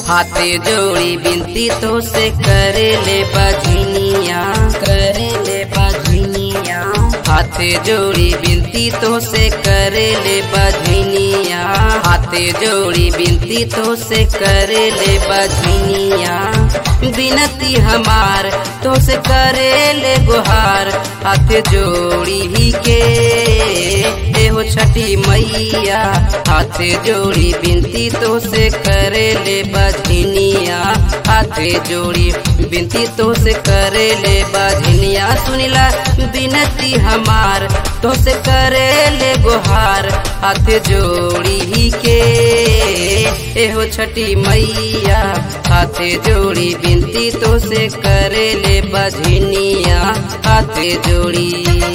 हाथे जोड़ी बिनती तो से करे ले बजनिया करे ले बजनिया हाथे जोड़ी बिनती तो से करे ले बजनिया हाथे जोड़ी बिनती तो से करे ले बजनिया बिनती हमार तो से करे ले गुहार हाथ जोड़ी ही के एहो छठी मैया हाथ जोड़ी बिनती तो से करे ले बजनिया हाथ जोड़ी बिनती तो से करे ले बजनिया सुनिला बिनती हमार तो से करे ले गुहार हाथ जोड़ी ही के एहो छठी मैया हाथ जोड़ी बिनती तो से करे ले बजनिया हाथ जोड़ी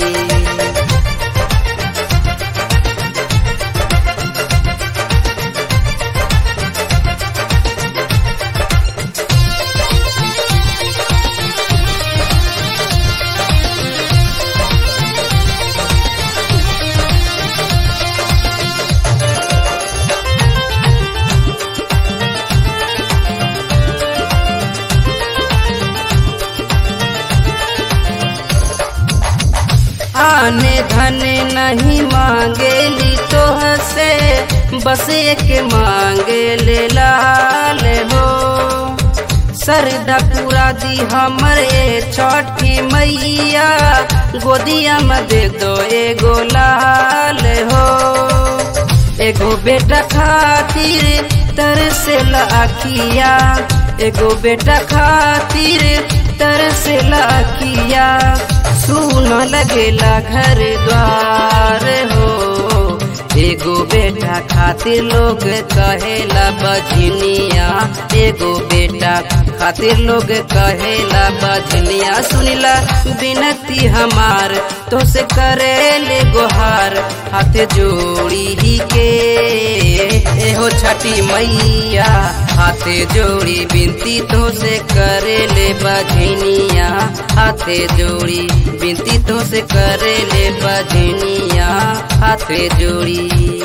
आने धने नहीं मांगेली तो से बस एक मांगे ले लाल हो सरदा पूरा दी हमरे छठी मैया गोदिया में दे दो एगो लाल हो एगो बेटा खातिर तरसे लाखिया एगो बेटा खातिर तरसे लाखिया सुन लगेला घर द्वार हो एगो बेटा खातिर लोग कहेला बजनिया एगो बेटा खातिर लोग कहेला बजनिया सुनिला बिनती हमार तो से करे ले गोहार हाथ जोड़ी ही के एहो छठी मैया हाथ जोड़ी बिनती तो से करे ले बजनिया हाथ जोड़ी बिनती तो से करे ले बजनिया हाथ जोड़ी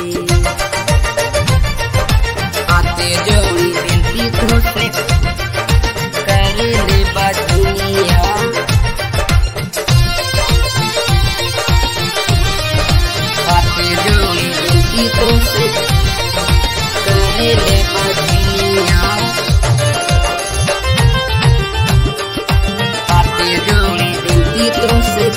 हाथ जोड़ी बिनती तो से करे ले बजनिया हाथ जोड़ी बिनती तो से करे ले बजनिया हाथ जोड़ी बिनती तो से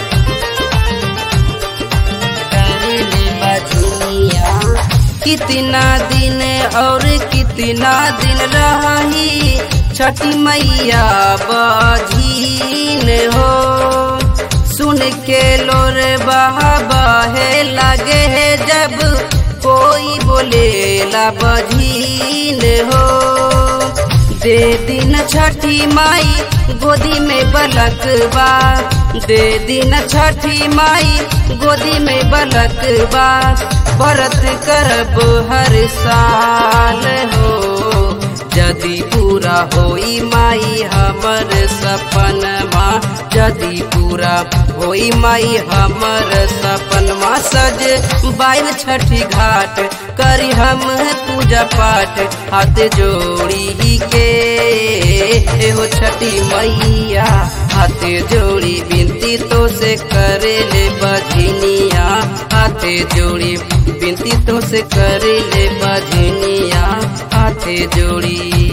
करे ले बजनिया कितना दिन और कितना दिन रही छठी मैया बजीन हो सुन के लोर बहा बहे लगे जब कोई बोले ला बजीन हो दे दिन छठी माई गोदी में बलक बा दे दिन छठी माई गोदी में बलक बा व्रत करब हर साल हो जदि पूरा होई माई हमर सपनमा जदि पूरा होई माई हमर सपनमा सज बाइल छठी घाट करी हम पूजा पाठ हाथ जोड़ी ही के एहो छठी मैया हाथ जोड़ी बिनती तो से करे ले बजनिया हाथ जोड़ी बिनती तो से करे ले बजनिया हाथ जोड़ी